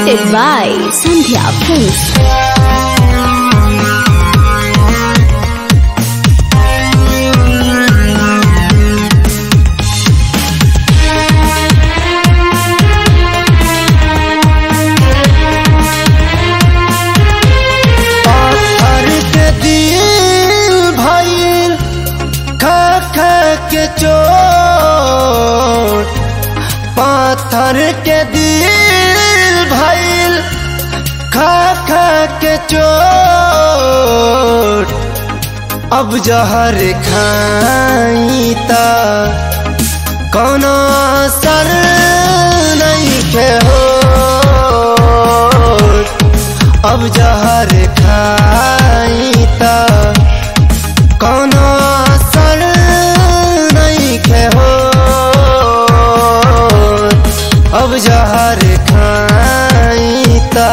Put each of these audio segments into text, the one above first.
Presented by Sandhya Films. पाथर के दिल भइल खा खा के चोट पाथर के दिल भइल खा खा के चोट अब जहर खाई ता कोनो असर नहीं के हो अब जहर खाई ता कोनो असर नहीं के हो अब जहर खाई ता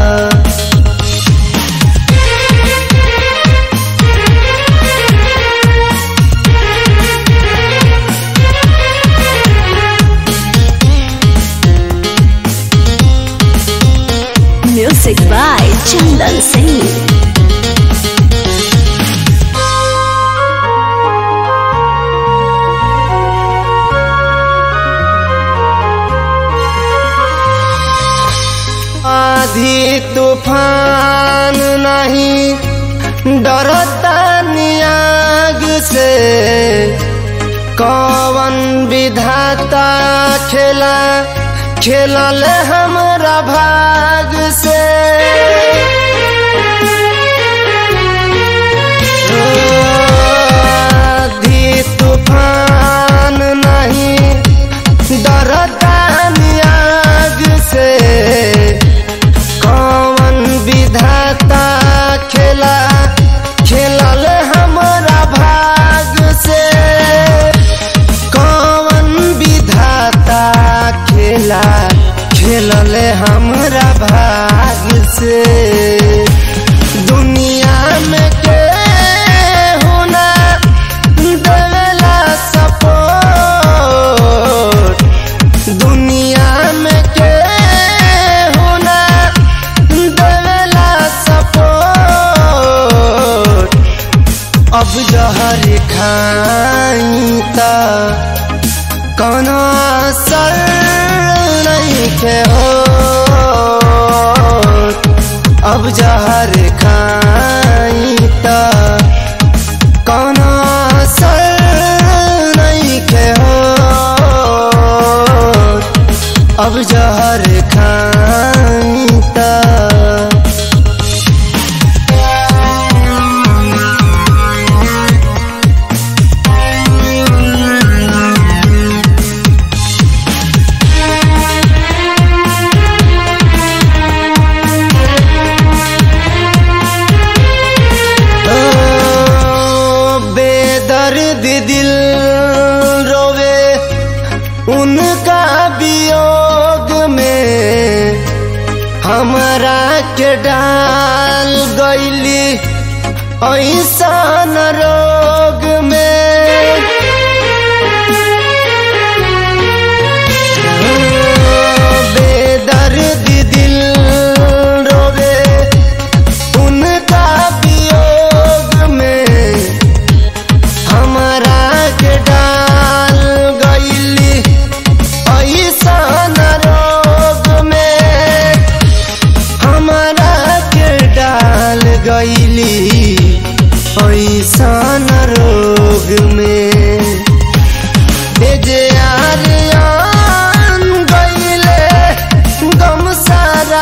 Music by Chandan Singh. आधी तूफान नहीं डरता नियाग से कौन विधाता खेला खेलल हमरा भाग से आधी तूफान नहीं डरता नियाग से कौन विधाता खेला खेलल हमरा भाग से कौन विधाता खेला खेलल हमरा भाग से दुनिया में के होना देवेला सपोर्ट दुनिया में के होना देवेला सपोर्ट अब जहर खाई ता कोनो असर नहीं के हो अब जहर खाई ता कोनो असर नहीं के हो अब जहर खाई ता ओ, बेदर्द दिल रोवे उनका वियोग में हमरा के डाल गईली ऐसन रोग में बेदर्द दिल रोवे उनका वियोग में हमरा के डाल गईली ऐसन रोग में हमरा के डाल गईली ऐसन रोग में ए जे आर्यन गईले गम सारा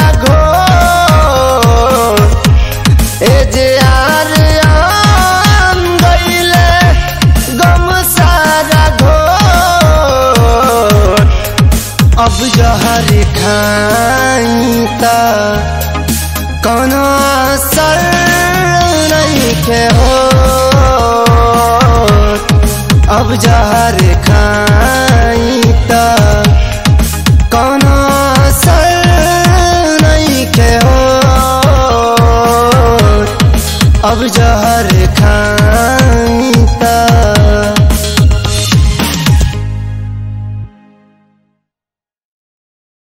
घोर ए जे आर्यन गईले गम सारा घोर अब जहर खाई ता कोनो असर नहीं के हो अब जहर खाई ता कोनो असर नहीं के हो अब जहर